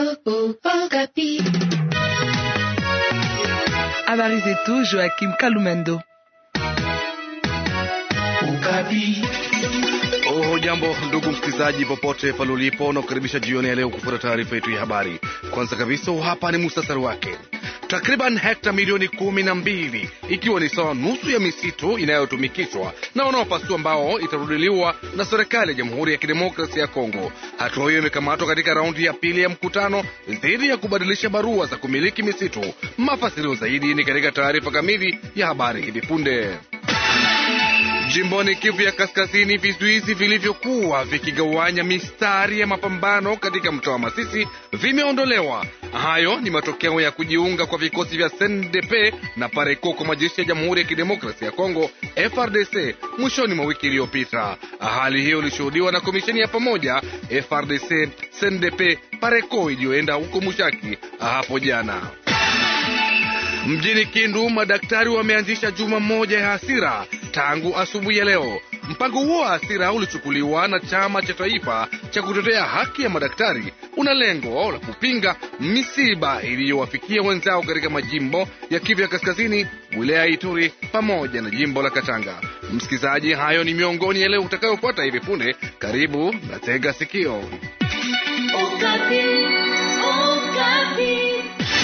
Habari zetu Joakim Kalumendo. Oh, jambo ndugu msikilizaji, popote pale ulipo, na kukaribisha jioni ya leo kufuata taarifa yetu ya habari. Kwanza kabisa, hapa ni mustasari wake. Takriban hekta milioni kumi na mbili ikiwa ni sawa nusu ya misitu inayotumikishwa na wanaopasua mbao itarudiliwa na serikali ya Jamhuri ya Kidemokrasia ya Kongo. Hatua hiyo imekamatwa katika raundi ya pili ya mkutano dhidi ya kubadilisha barua za kumiliki misitu. Mafasirio zaidi ni katika taarifa kamili ya habari hivi punde. Jimboni Kivu ya Kaskazini, vizuizi vilivyokuwa vikigawanya mistari ya mapambano katika mtaa wa Masisi vimeondolewa. Hayo ni matokeo ya kujiunga kwa vikosi vya SNDP na PARECO kwa majeshi ya Jamhuri ya Kidemokrasia ya Kongo FRDC mwishoni mwa wiki iliyopita. Hali hiyo ilishuhudiwa na komisheni ya pamoja FRDC SNDP PARECO iliyoenda huko Mushaki hapo jana. Mjini Kindu, madaktari wameanzisha juma moja ya hasira tangu asubuhi ya leo. Mpango huo wa hasira ulichukuliwa na chama cha taifa cha kutetea haki ya madaktari, una lengo la kupinga misiba iliyowafikia wenzao katika majimbo ya Kivu ya Kaskazini, wilaya ya Ituri pamoja na jimbo la Katanga. Msikilizaji, hayo ni miongoni ya leo utakayofuata hivi punde. Karibu na tega sikio. Okapi, Okapi.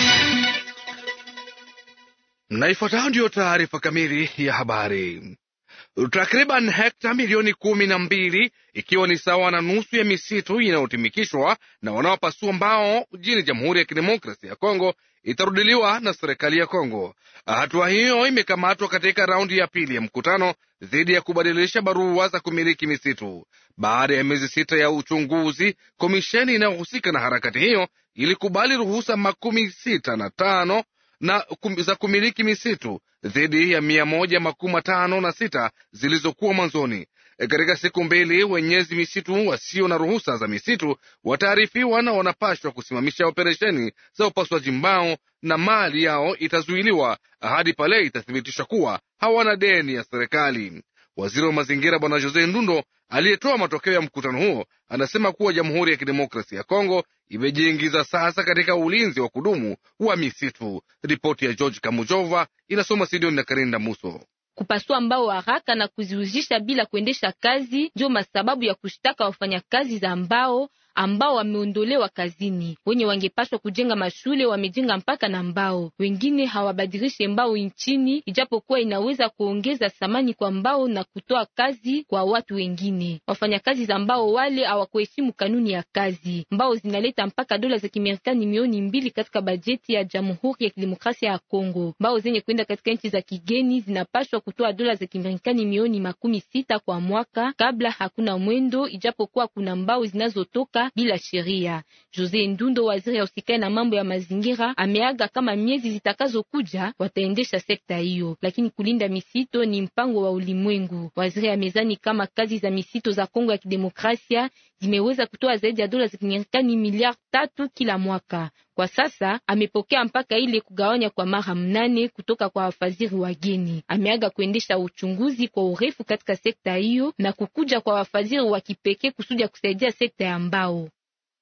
Na ifuatayo ndiyo taarifa kamili ya habari. Takriban hekta milioni kumi na mbili ikiwa ni sawa na nusu ya misitu inayotumikishwa na wanaopasua mbao nchini Jamhuri ya Kidemokrasia ya Kongo itarudiliwa na serikali ya Kongo. Hatua hiyo imekamatwa katika raundi ya pili ya mkutano dhidi ya kubadilisha barua za kumiliki misitu. Baada ya miezi sita ya uchunguzi, komisheni inayohusika na harakati hiyo ilikubali ruhusa makumi sita na tano na kum, za kumiliki misitu dhidi ya mia moja makumi matano na sita zilizokuwa mwanzoni. E, katika siku mbili wenyezi misitu wasio na ruhusa za misitu wataarifiwa na wanapashwa kusimamisha operesheni za upasuaji mbao na mali yao itazuiliwa hadi pale itathibitishwa kuwa hawana deni ya serikali. Waziri wa mazingira Bwana Jose Ndundo aliyetoa matokeo ya mkutano huo anasema kuwa Jamhuri ya Kidemokrasia ya Kongo imejiingiza sasa katika ulinzi wa kudumu wa misitu. Ripoti ya George Kamujova inasoma Sidoni na Karinda Muso. Kupasua mbao haraka na kuziuzisha bila kuendesha kazi ndio masababu ya kushtaka wafanyakazi za mbao ambao wameondolewa kazini. Wenye wangepaswa kujenga mashule wamejenga mpaka na mbao, wengine hawabadilishe mbao nchini, ijapokuwa inaweza kuongeza thamani kwa mbao na kutoa kazi kwa watu wengine. Wafanyakazi za mbao wale hawakuheshimu kanuni ya kazi. Mbao zinaleta mpaka dola za Kimarekani milioni mbili katika bajeti ya Jamhuri ya Kidemokrasia ya Kongo. Mbao zenye kwenda katika nchi za kigeni zinapaswa kutoa dola za Kimarekani milioni makumi sita kwa mwaka kabla hakuna mwendo, ijapokuwa kuna mbao zinazotoka bila sheria. Jose Ndundo, waziri ya usikae na mambo ya mazingira, ameaga kama miezi zitakazokuja wataendesha sekta hiyo, lakini kulinda misito ni mpango wa ulimwengu. Waziri amezani kama kazi za misito za Kongo ya Kidemokrasia zimeweza kutoa zaidi ya dola za Kimarekani miliari tatu kila mwaka. Kwa sasa amepokea mpaka ile kugawanya kwa mara mnane kutoka kwa wafadhili wageni. Ameaga kuendesha uchunguzi kwa urefu katika sekta hiyo na kukuja kwa wafadhili wa kipekee kusudi ya kusaidia sekta ya mbao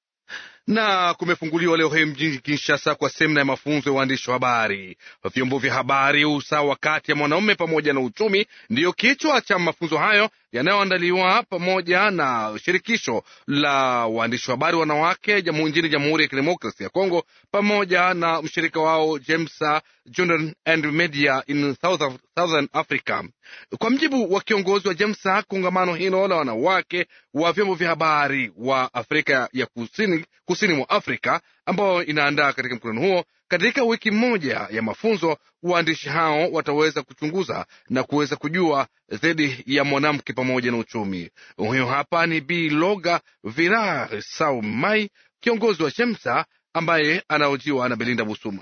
na kumefunguliwa leo hii mjini Kinshasa kwa semina ya mafunzo ya uandishi wa habari. Vyombo vya habari, usawa kati ya mwanaume pamoja na uchumi, ndiyo kichwa cha mafunzo hayo yanayoandaliwa pamoja na shirikisho la waandishi wa habari wanawake nchini Jamhuri ya Kidemokrasia ya Kongo pamoja na mshirika wao Jamesa Journal and Media in Southern Africa. Kwa mjibu wa kiongozi wa Jamesa, kongamano hilo la wanawake wa vyombo vya habari wa Afrika ya kusini kusini mwa Afrika ambao inaandaa katika mkutano huo. Katika wiki moja ya mafunzo, waandishi hao wataweza kuchunguza na kuweza kujua zaidi ya mwanamke pamoja na uchumi. Huyo hapa ni Bi Loga Virar Saumai, kiongozi wa Shemsa ambaye anaojiwa na Belinda Busuma.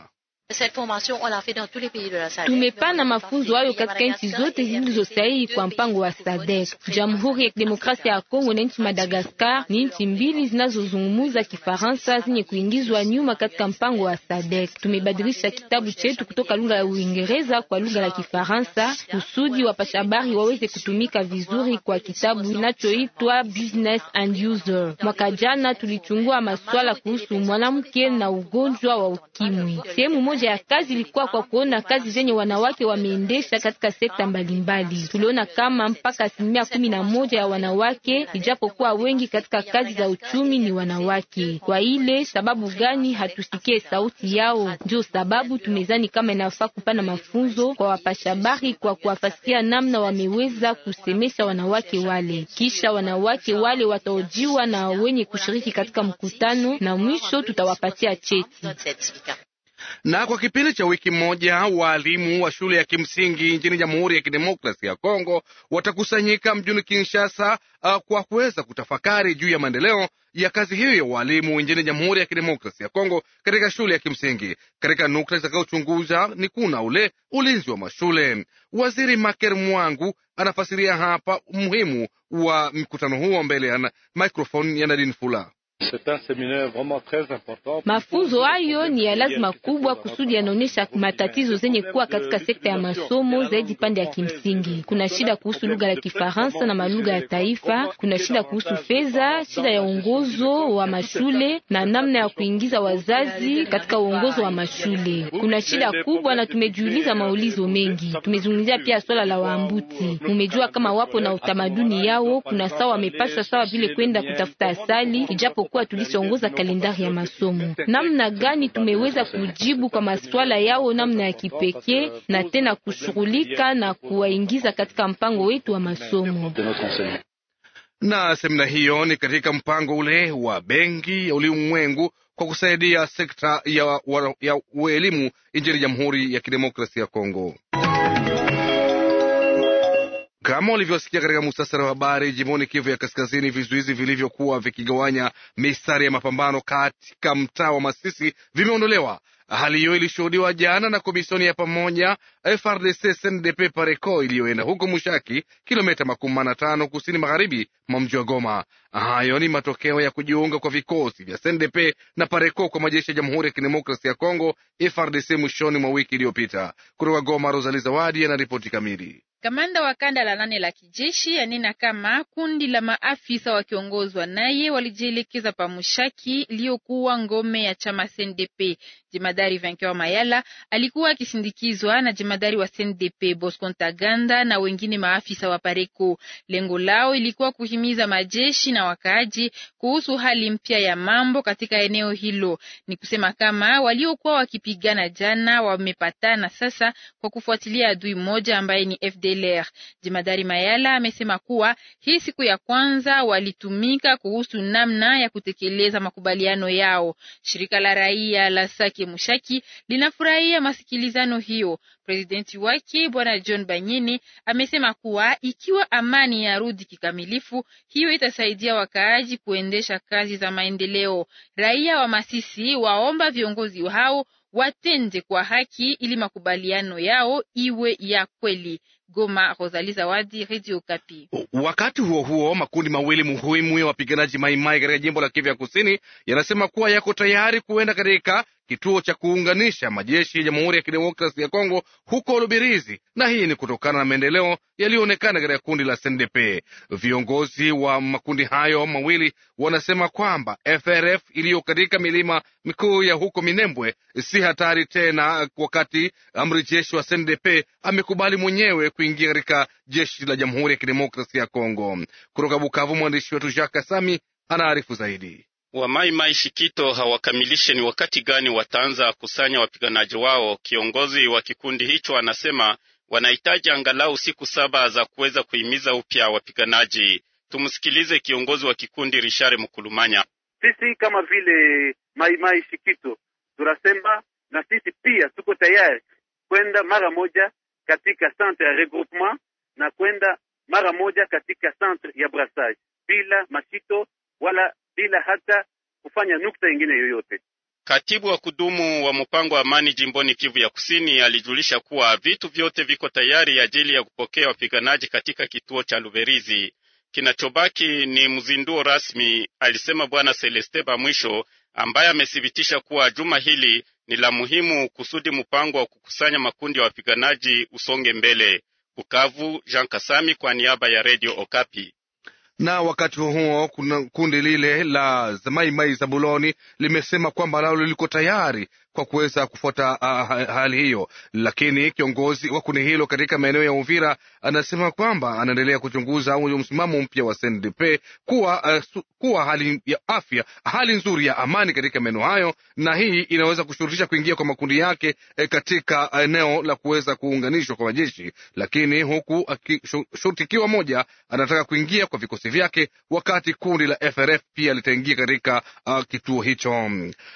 Tumepana mafunzo hayo katika nchi zote zilizosahihi kwa mpango wa SADC. Jamhuri ya Kidemokrasia ya Kongo na nchi Madagaskar ni nchi mbili zinazozungumza Kifaransa zenye kuingizwa nyuma katika mpango wa SADC. Tumebadilisha kitabu chetu kutoka lugha ya Uingereza kwa lugha la Kifaransa kusudi wapasha habari waweze kutumika vizuri kwa kitabu kinachoitwa Business and User. Mwaka jana tulichungua masuala kuhusu mwanamke na ugonjwa wa ukimwi. Sehemu moja ya kazi ilikuwa kwa kuona kazi zenye wanawake wameendesha katika sekta mbalimbali. Tuliona kama mpaka asilimia kumi na moja ya wanawake, ijapokuwa wengi katika kazi za uchumi ni wanawake. Kwa ile sababu gani hatusikie sauti yao? Ndio sababu tumezani kama inafaa kupana mafunzo kwa wapashabari kwa kuwafasiria namna wameweza kusemesha wanawake wale, kisha wanawake wale wataojiwa na wenye kushiriki katika mkutano, na mwisho tutawapatia cheti. Na kwa kipindi cha wiki moja waalimu wa shule ya kimsingi nchini Jamhuri ya Kidemokrasia ya Kongo watakusanyika mjini Kinshasa uh, kwa kuweza kutafakari juu ya maendeleo ya kazi hiyo ya walimu nchini Jamhuri ya Kidemokrasia ya Kongo katika shule ya kimsingi. Katika nukta zitakayochunguza ni kuna ule ulinzi wa mashule. Waziri Maker Mwangu anafasiria hapa umuhimu wa mkutano huo mbele ya microphone ya Nadine Fula. Mafunzo hayo ni ya lazima kubwa kusudi yanaonyesha matatizo zenye kuwa katika sekta ya masomo zaidi pande ya kimsingi. Kuna shida kuhusu lugha la Kifaransa na malugha ya taifa, kuna shida kuhusu fedha, shida ya uongozo wa mashule na namna ya kuingiza wazazi katika uongozo wa mashule. Kuna shida kubwa na tumejiuliza maulizo mengi. Tumezungumzia pia swala la waambuti. Mumejua kama wapo na utamaduni yao, kuna sawa wamepaswa sawa vile kwenda kutafuta asali, ijapo kuwa tulishaongoza kalendari ya masomo. Namna gani tumeweza kujibu kwa maswala yao namna ya kipekee na tena kushughulika na kuwaingiza katika mpango wetu wa masomo. Na semina hiyo ni katika mpango ule wa Benki ya Ulimwengu kwa kusaidia sekta ya, ya elimu nchini Jamhuri ya Kidemokrasia ya Kongo. Kama ulivyosikia katika mustasari wa habari, jimboni Kivu ya Kaskazini, vizuizi vilivyokuwa vikigawanya mistari ya mapambano katika mtaa wa Masisi vimeondolewa. Hali hiyo ilishuhudiwa jana na komisioni ya pamoja FRDC SNDP Pareco iliyoenda huko Mushaki, kilomita makumi na tano kusini magharibi mwa mji wa Goma. Hayo ni matokeo ya kujiunga kwa vikosi vya SNDP na Pareco kwa majeshi ya Jamhuri ya Kidemokrasia ya Kongo FRDC mwishoni mwa wiki iliyopita. Kutoka Goma, Rosali Zawadi ana ripoti kamili. Kamanda wa kanda la nane la kijeshi anena kama kundi la maafisa wakiongozwa naye walijielekeza pa Mushaki iliyokuwa ngome ya chama CNDP. Jemadari Vankewa Mayala alikuwa akisindikizwa na jemadari wa CNDP Bosco Ntaganda na wengine maafisa wa Pareko. Lengo lao ilikuwa kuhimiza majeshi na wakaaji kuhusu hali mpya ya mambo katika eneo hilo. Ni kusema kama waliokuwa wakipigana jana wamepatana sasa kwa kufuatilia adui mmoja ambaye ni FDLR. Jemadari Mayala amesema kuwa hii siku ya kwanza walitumika kuhusu namna ya kutekeleza makubaliano yao. Shirika la raia la Sake Mushaki linafurahia masikilizano hiyo. Presidenti wake Bwana John Banyini amesema kuwa ikiwa amani yarudi kikamilifu, hiyo itasaidia wakaaji kuendesha kazi za maendeleo. Raia wa Masisi waomba viongozi hao watende kwa haki ili makubaliano yao iwe ya kweli. Goma, Rosalie Zawadi, Radio Kapi. Wakati huo huo, makundi mawili muhimu ya wapiganaji Maimai katika jimbo la Kivu ya Kusini yanasema kuwa yako tayari kuenda katika kituo cha kuunganisha majeshi ya Jamhuri ya Kidemokrasi ya Kongo huko Lubirizi, na hii ni kutokana na maendeleo yaliyoonekana katika kundi la SNDP. Viongozi wa makundi hayo mawili wanasema kwamba FRF iliyo katika milima mikuu ya huko Minembwe si hatari tena, wakati amri jeshi wa SNDP amekubali mwenyewe kuingia katika jeshi la Jamhuri ya Kidemokrasia ya Kongo. Kutoka Bukavu, mwandishi wetu Jacques Kasami anaarifu zaidi. Wamaimai Shikito hawakamilishe ni wakati gani wataanza kusanya wapiganaji wao. Kiongozi wa kikundi hicho anasema wanahitaji angalau siku saba za kuweza kuhimiza upya wapiganaji. Tumsikilize kiongozi wa kikundi Richard Mkulumanya. Sisi kama vile Maimai Shikito tunasema na sisi pia tuko tayari kwenda mara moja katika centre ya regroupement na kwenda mara moja katika centre ya brassage bila mashito wala bila hata kufanya nukta ingine yoyote. Katibu wa kudumu wa mpango wa amani jimboni Kivu ya Kusini alijulisha kuwa vitu vyote viko tayari ajili ya kupokea wapiganaji katika kituo cha Luberizi. Kinachobaki ni mzinduo rasmi, alisema Bwana Celeste Bamwisho, ambaye amethibitisha kuwa juma hili ni la muhimu kusudi mpango wa kukusanya makundi ya wapiganaji usonge mbele. Bukavu, Jean Kasami kwa niaba ya Radio Okapi na wakati huo kuna kundi lile la Maimai Zabuloni limesema kwamba nalo liko tayari kwa kuweza kufuata uh, hali hiyo, lakini kiongozi wa kundi hilo katika maeneo ya Uvira anasema kwamba anaendelea kuchunguza msimamo mpya wa CNDP kuwa, uh, kuwa hali ya afya, hali nzuri ya amani katika maeneo hayo, na hii inaweza kushurutisha kuingia kwa makundi yake eh, katika eneo la kuweza kuunganishwa kwa majeshi, lakini huku shurti ikiwa moja anataka kuingia kwa vikosi vyake, wakati kundi la FRF pia litaingia katika uh, kituo hicho.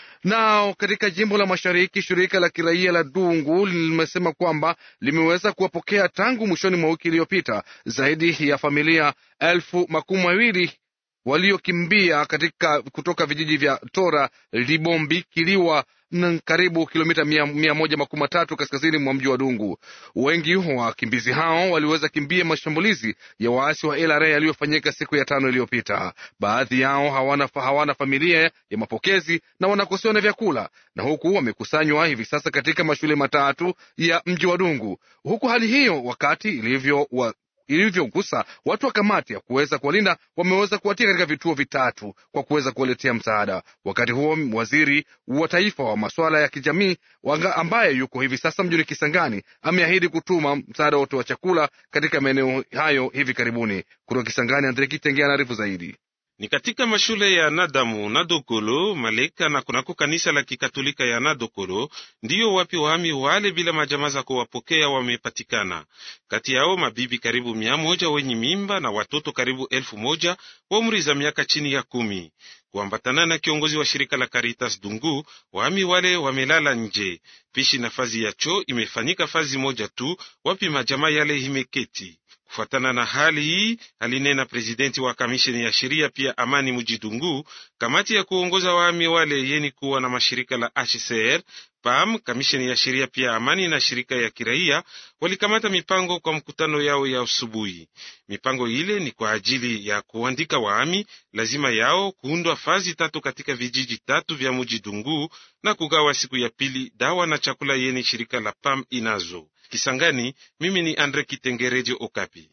Na katika jimbo la mashariki shirika la kiraia la Dungu limesema kwamba limeweza kuwapokea tangu mwishoni mwa wiki iliyopita zaidi ya familia elfu makumi mawili waliokimbia katika kutoka vijiji vya Tora, Libombi, Kiliwa na karibu kilomita mia, mia moja makumi matatu kaskazini mwa mji wa Dungu. Wengi wa wakimbizi hao waliweza kimbia mashambulizi ya waasi wa LRA yaliyofanyika siku ya tano iliyopita. Baadhi yao hawana, hawana familia ya mapokezi na wanakosewa na vyakula, na huku wamekusanywa hivi sasa katika mashule matatu ya mji wa Dungu, huku hali hiyo wakati ilivyo wa ilivyogusa watu wa kamati ya kuweza kuwalinda wameweza kuwatia katika vituo vitatu kwa kuweza kuwaletea msaada. Wakati huo waziri wa taifa wa masuala ya kijamii ambaye yuko hivi sasa mjini Kisangani ameahidi kutuma msaada wote wa chakula katika maeneo hayo hivi karibuni. Kutoka Kisangani, Andre Kitengea anaarifu zaidi ni katika mashule ya Nadamu, Nadokolo, Maleka na kunako kanisa la kikatolika ya Nadokolo ndiyo wapi wahami wale bila majamaa za kuwapokea wamepatikana. Kati yao mabibi karibu mia moja wenye mimba na watoto karibu elfu moja wa umri za miaka chini ya kumi. Kuambatana na kiongozi wa shirika la Caritas Dungu, wahami wale wamelala nje. Pishi na fazi ya choo imefanyika fazi moja tu, wapi majamaa yale imeketi Kufuatana na hali hii, alinena prezidenti wa kamisheni ya sheria pia amani Mujidungu, kamati ya kuongoza wahami wale yeni kuwa na mashirika la HCR PAM, kamisheni ya sheria pia amani na shirika ya kiraia walikamata mipango kwa mkutano yao ya asubuhi. Mipango ile ni kwa ajili ya kuandika wahami, lazima yao kuundwa fazi tatu katika vijiji tatu vya Mujidungu na kugawa siku ya pili dawa na chakula yeni shirika la PAM inazo. Kisangani, mimi ni Andre Kitengereje, Okapi.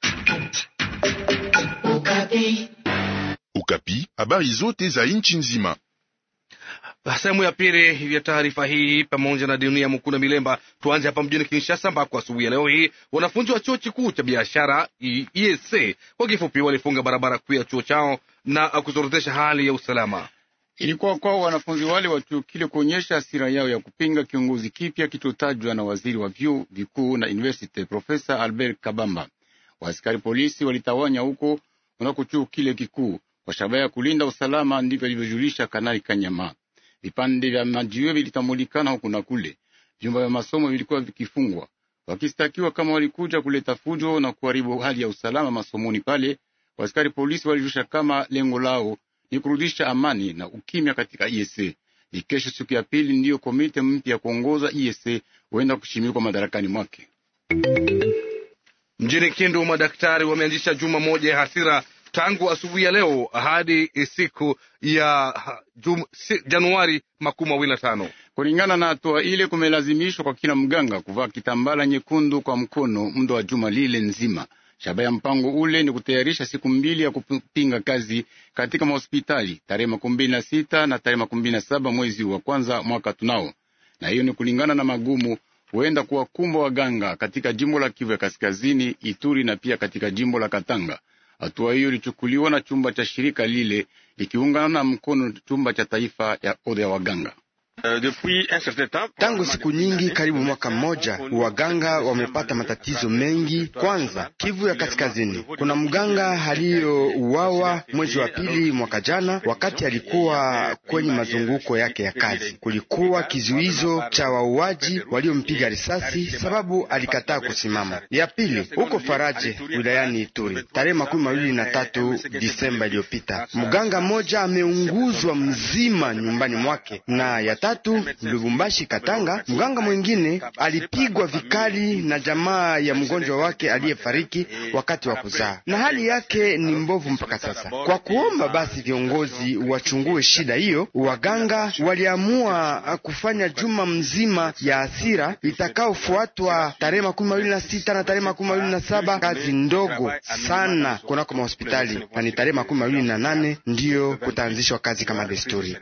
Okapi. Okapi, habari zote za nchi nzima. Sehemu ya pili ya taarifa hii pamoja na dunia Mukuna Milemba. Tuanze hapa mjini Kinshasa, ambako asubuhi ya leo hii wanafunzi wa chuo kikuu cha biashara EAC kwa kifupi walifunga barabara kuu ya chuo chao na kuzorotesha hali ya usalama. Ilikuwa kwao wanafunzi wale wa chuo kile kuonyesha hasira yao ya kupinga kiongozi kipya kilichotajwa na waziri wa vyuo vikuu na university Profesa Albert Kabamba. Waaskari polisi walitawanya huko unako chuo kile kikuu kwa shabaha ya kulinda usalama, ndivyo alivyojulisha Kanali Kanyama. Vipande vya majiwe vilitambulikana huku na kule, vyumba vya masomo vilikuwa vikifungwa, wakistakiwa kama walikuja kuleta fujo na kuharibu hali ya usalama masomoni pale. Waaskari polisi walijulisha kama lengo lao ni kurudisha amani na ukimya katika IEC. Ni kesho siku ya pili ndiyo komite mpya ya kuongoza IEC huenda kushimikwa madarakani mwake. Mjini Kindu, madaktari wameanzisha juma moja ya hasira tangu asubuhi ya leo hadi siku ya jum, si, Januari makumi mawili na tano. Kulingana na hatua ile, kumelazimishwa kwa kila mganga kuvaa kitambala nyekundu kwa mkono muda wa juma lile nzima. Shabaha ya mpango ule ni kutayarisha siku mbili ya kupinga kazi katika mahospitali tarehe makumi mbili na sita na tarehe makumi mbili na saba mwezi wa kwanza mwaka tunao, na hiyo ni kulingana na magumu huenda kuwakumba waganga katika jimbo la Kivu ya Kaskazini, Ituri na pia katika jimbo la Katanga. Hatua hiyo ilichukuliwa na chumba cha shirika lile likiungana na mkono chumba cha taifa ya oda ya waganga. Tangu siku nyingi, karibu mwaka mmoja, waganga wamepata matatizo mengi. Kwanza, Kivu ya Kaskazini, kuna mganga aliyouawa mwezi wa pili mwaka jana, wakati alikuwa kwenye mazunguko yake ya kazi. Kulikuwa kizuizo cha wauaji waliompiga risasi sababu alikataa kusimama. Ya pili, huko Faraje wilayani Ituri, tarehe makumi mawili na tatu Disemba iliyopita, mganga mmoja ameunguzwa mzima nyumbani mwake, na ya tatu Lubumbashi Katanga, mganga mwingine alipigwa vikali na jamaa ya mgonjwa wake aliyefariki wakati wa kuzaa, na hali yake ni mbovu mpaka sasa. Kwa kuomba basi viongozi wachungue shida hiyo, waganga waliamua kufanya juma mzima ya hasira itakaofuatwa tarehe makumi mawili na sita na tarehe makumi mawili na saba kazi ndogo sana kunako mahospitali, na ni tarehe makumi mawili na nane ndiyo kutaanzishwa kazi kama desturi.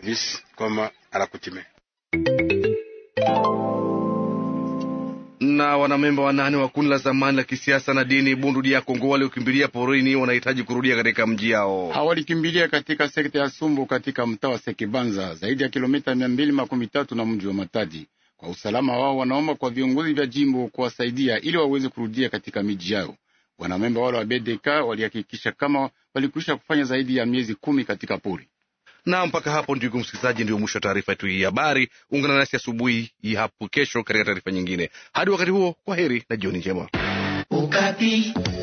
na wanamemba wanane wa kundi la zamani la kisiasa na dini Bundu dia Kongo waliokimbilia porini wanahitaji kurudia katika mji yao. Hawalikimbilia katika sekta ya Sumbu katika mtaa wa Sekibanza, zaidi ya kilomita mia mbili makumi tatu na mji wa Matadi. Kwa usalama wao, wanaomba kwa viongozi vya jimbo kuwasaidia ili waweze kurudia katika miji yao. Wanamemba wale wa BDK walihakikisha kama walikwisha kufanya zaidi ya miezi kumi katika pori na mpaka hapo, ndugu msikilizaji, ndio mwisho wa taarifa yetu hii habari. Ungana nasi asubuhi hapo kesho katika taarifa nyingine. Hadi wakati huo, kwa heri na jioni njema. Ukapi.